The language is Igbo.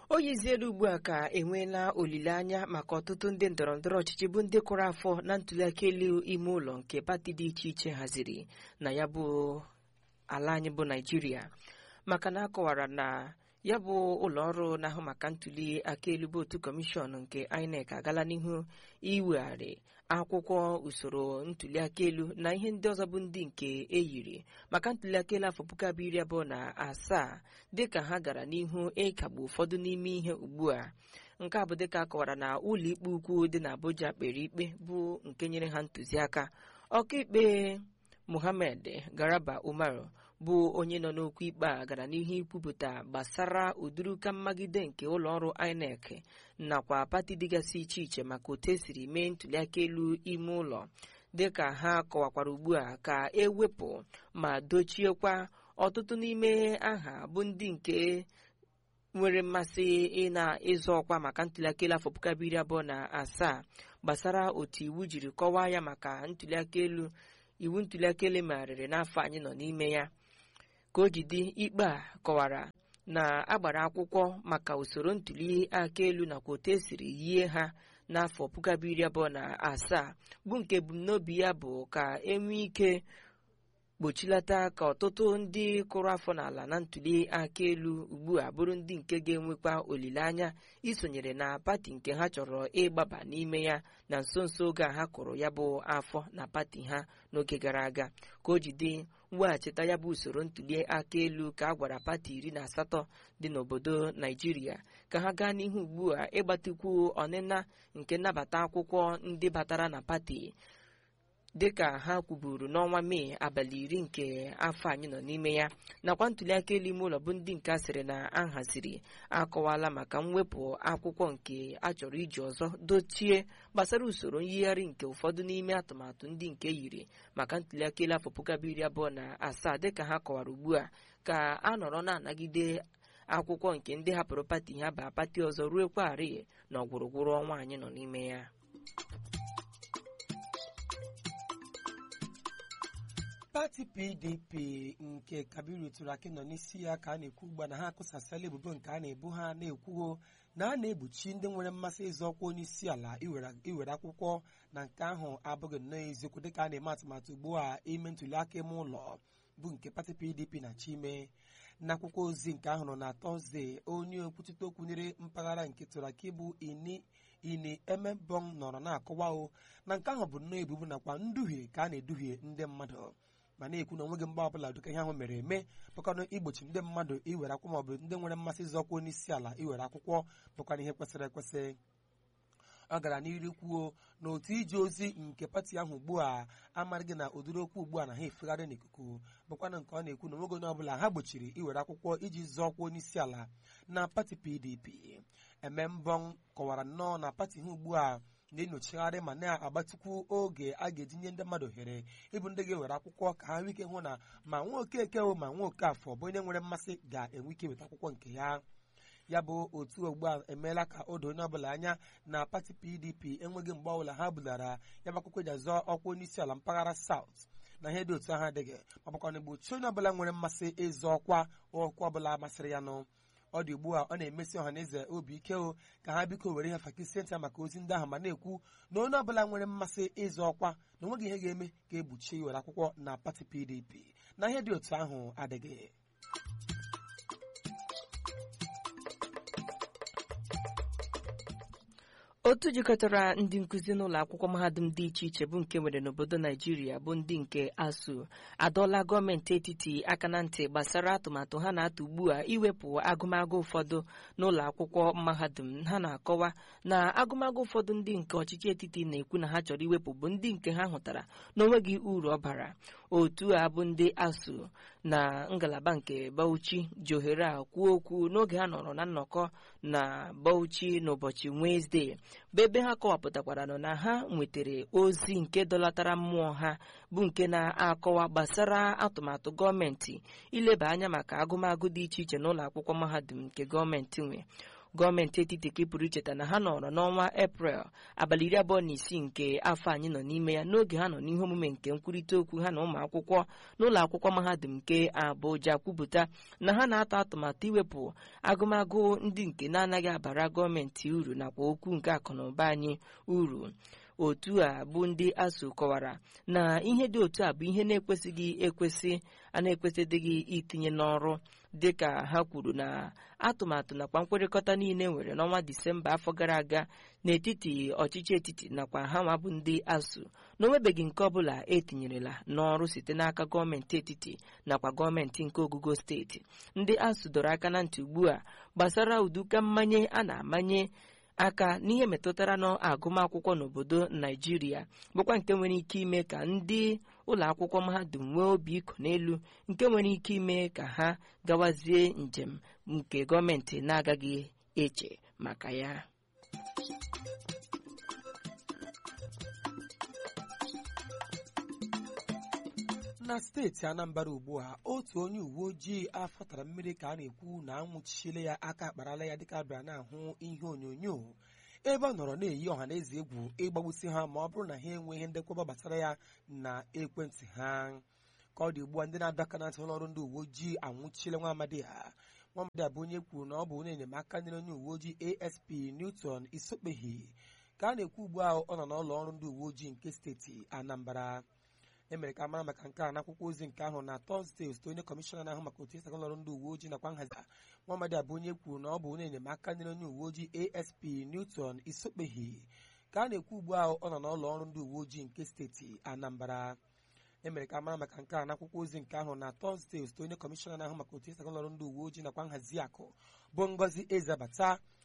o yiziela ugbu a ka enweela olileanya maka ọtụtụ ndị ndọrọndọrọ ọchịchị bụ ndị kụrụ afọ na ntụliaka elu ime ụlọ nke pati dị iche iche haziri na ya bụ ala anyị bụ naijiria maka na akọwara na ya bụ ụlọọrụ na-ahụ maka ntuli aka elu bụ otu kọmishọn nke INEC agala n'ihu iwegharị akwụkwọ usoro ntuli aka elu na ihe ndị ọzọ bụ ndị nke eyiri maka ntuli aka elu afọ puku abụọ iri abụọ na asaa dịka ha gara n'ihu ịkagbu ụfọdụ n'ime ihe ugbu a nke a bụ dịka akọwara na ụlọ ikpe ukwu dị n'Abuja kpere ikpe bụ nke nyere ha ntụziaka ọkaikpe Muhammad Garaba Umaru bụ onye nọ n'okwu ikpe a gara n'ihu ikwupụta gbasara ụdịrịka mmagide nke ụlọọrụ INEC nakwa pati dịgasị iche iche maka otu esiri mee ntụliaka elu ime ụlọ dịka ha kọwakwara ugbu a ka ewepụ ma dochiekwa ọtụtụ n'ime aha bụ ndị nke nwere mmasị ị na-ịzọ ọkwa maka ntụliaka elu afọ puku abụọ iri abụọ na asaa gbasara otu iwu jiri kọwaa ya maka ntụliaka elu iwu ntụliaka elu megharịrị n'afọ anyị nọ n'ime ya ka o jide ikpe a kọwara na agbara akwụkwọ maka usoro ntuli aka elu nakwa otu esiri yie ha n'afọ puku abụọ iri abụọ na asaa bụ nke ebumnobi ya bụ ka enwee ike gbochilata ka ọtụtụ ndị kụrụ afọ n'ala na ntuli aka elu ugbu a bụrụ ndị nke ga-enwekwa olileanya isonyere na pati nke ha chọrọ ịgbaba n'ime ya na nso nso oge a ha kụrụ ya bụ afọ na pati ha n'oge gara aga ka o jide mweghachita ya bụ usoro ntuli aka elu ka a gwara pati iri na asatọ dị n'obodo naijiria ka ha gaa n'ihu ugbu a ịgbatikwu ọnịna nke nnabata akwụkwọ ndị batara na pati dịka ha kwuburu n'ọnwa mee abalị iri nke afọ anyị nọ n'ime ya nakwa ntụliaka elu ime ụlọ bụ ndị nke a sịrị na a haziri akọwala maka mwepụ akwụkwọ nke a chọrọ iji ọzọ dochie gbasara usoro nyigharị nke ụfọdụ n'ime atụmatụ ndị nke yiri maka ntụliaka elu afọ puku abụọ iri abụọ na asaa dịka ha kọwara ugbu a ka a nọrọ na-anagide akwụkwọ nke ndị hapụrụ pati ha baa pati ọzọ ruo kwarị na ọgwụrụgwụrụ ọnwa anyị nọ n'ime ya pati pdp nke kabiru turaki nọ n'isi ya ka a na-ekwu ugbu a na ha akụsasịala ebubo nke a na-ebu ha na-ekwuo na a na-egbochi ndị nwere mmasị ịzọ ọkwa onye isi ala iwere akwụkwọ na nke ahụ abụghị nnọọ eziokwu dịka a na-eme atụmatụ ugbu a ime ntụliaka ime ụlọ bụ nke pati pdp na chime n'akwụkwọ ozi nke ahụ nọ na tọzdee onye okwuchite okwu nyere mpaghara nke turaki bụ ini ini emebong nọrọ na-akọwa o na nke ahụ bụ nnọọ ebubo nakwa nduhie ka a na-eduhie ndị mmadụ ma na-ekwu na onweghị mgba ọbụla dịka ihe ahụ mere eme bụkwanụ igbochi ndị mmadụ iwere akwụkwọ maọbụ ndị nwere mmasị ịzọkwa onye isi ala iwere akwụkwọ bụkwana ihe kwesịrị ekwesị ọ gara n'iru kwuo na otu ije ozi nke pati ahụ ugbu a amaghị na ụdịrị okwu ugbu a na ha efegharị n'ikuku bụkwana nke ọ na-ekwu na onweghị onye ọbụla ha gbochiri iwere akwụkwọ iji zọọkwa onye isi ala na pati pdp emembong kọwara nnọọ na pati ha ugbu a na-enyochagharị ma na-agbatịkwu oge a ga-etinye ndị mmadụ ohere ịbụ ndị ga-ewere akwụkwọ ka ha nwee ike hụ na ma nwa okeke ma nwa okafọ bụ onye nwere mmasị ga-enwe ike weta akwụkwọ nke ya ya bụ otu ugbu a emeela ka o doo onye ọbụla anya na pati pdp enweghị mgbe ọbụla ha bulara ya bụ akwụkwọ eji azọ ọkwa onye isi ala mpaghara saut na ihe dị otu ahụ adịghị ma bụkwa na gbochi onye ọbụla nwere mmasị ịzọ ọkwa ọkwa ọbụla masịrị ya nụ ọ dị ugbu a ọ na-emesi ọha na eze obi ike o ka ha biko were ihe fakisenta maka ozi ndị ahụ ma na-ekwu na onye ọbụla nwere mmasị ịzọ ọkwa na onweghị ihe ga-eme ka egbuchie iwere akwụkwọ na pati pdp na ihe dị otu ahụ adịghị otu jikọtara ndị nkụzi n'ụlọ akwụkwọ mahadum dị iche iche bụ nke nwere n'obodo naijiria bụ ndị nke asuu adọọla gọọmenti etiti aka na ntị gbasara atụmatụ ha na-atụ ugbu a iwepụ agụmagụ ụfọdụ n'ụlọ akwụkwọ mahadum ha na-akọwa na agụmagụ ụfọdụ ndị nke ọchịchị etiti na-ekwu na ha chọrọ iwepụ bụ ndị nke ha hụtara na onweghị uru ọ bara otu a bụ ndị asuu na ngalaba nke bauchi ji ohere a kwuo okwu n'oge ha nọrọ na nnọkọ na bauchi n'ụbọchị wenezdee bụ ebe ha kọwapụtakwara nọ na ha nwetara ozi nke dọlatara mmụọ ha bụ nke na-akọwa gbasara atụmatụ gọọmenti ileba anya maka agụmagụ dị iche iche n'ụlọ akwụkwọ mahadum nke gọọmenti nwe gọọmenti etiti ka ị pụrụ icheta na ha nọrọ n'ọnwa eprel abalị iri abụọ na isii nke afọ anyị nọ n'ime ya n'oge ha nọ n'ihe omume nke nkwurịta okwu ha na ụmụ akwụkwọ n'ụlọ akwụkwọ mahadum nke Abuja kwupụta na ha na-atọ atụmatụ iwepụ agụmagụ ndị nke na-anaghị abara gọọmenti uru nakwa okwu nke akụnụba anyị uru otu a bụ ndị ASUU kọwara na ihe dị otu a bụ ihe na-ekwesịghị ekwesị a na-ekwesịdịghị itinye n'ọrụ dịka ha kwuru na atụmatụ nakwa nkwekọrịta niile nwere n'ọnwa Disemba afọ gara aga n'etiti ọchịchị etiti nakwa ha nwa bụ ndị ASUU na onwebeghị nke ọbụla etinyerela n'ọrụ site n'aka gọọmenti etiti nakwa gọọmenti nke ogugo steeti ndị ASUU dọrọ aka na ntị ugbu a gbasara ụdụka mmanye a na-amanye aka n'ihe metụtara n'agụmakwụkwọ n'obodo naijiria bụkwa nke nwere ike ime ka ndị ụlọ akwụkwọ mahadum nwee obi iko n'elu nke nwere ike ime ka ha gawazie njem nke gọọmenti na-agaghị eche maka ya na steeti anambra ugbu a otu onye uwe ojii afọtara mmiri ka a na-ekwu na anwụchichile ya aka akparala ya dịka abịara na-ahụ ihe onyonyo ebe ọ nọrọ na-eyi ọha na eze egwu ịgbagbusi ha ma ọ bụrụ na ha enweghị ndekwaba gbasara ya na ekwentị ha ka ọ dị ugbu a ndị na-adọ aka na ntị ụlọ ọrụ ndị uwe ojii anwụchichile nwa amadi a nwa amadi a bụ onye kwuru na ọ bụ onye enyemaka nyere onye uwe ojii asp newton isokpehi ka a na-ekwu ugbu a ọ nọ n'ụlọ ọrụ ndị uwe ojii nke steeti anambra emere ka mara maka nke a n'akwụkwọ ozi nke ahụ na tọzdee osote onye kọmishọna na-ahụ maka otu esi aga ọrụ ndị uwe ojii nakwa nhazi nwaamadi abụ onye kwuru na ọ bụ onye enyemaka nyere onye uwe ojii asp newton isokpehi ka a na-ekwu ugbu a ọ nọ n'ụlọ ọrụ ndị uwe ojii nke steeti anambra emere ka mara maka nke a n'akwụkwọ ozi nke ahụ na tọzdee osote onye kọmishọna na-ahụ maka otu esi aga ọrụ ndị uwe ojii nakwa nhazi akụ bụ ngozi ezebata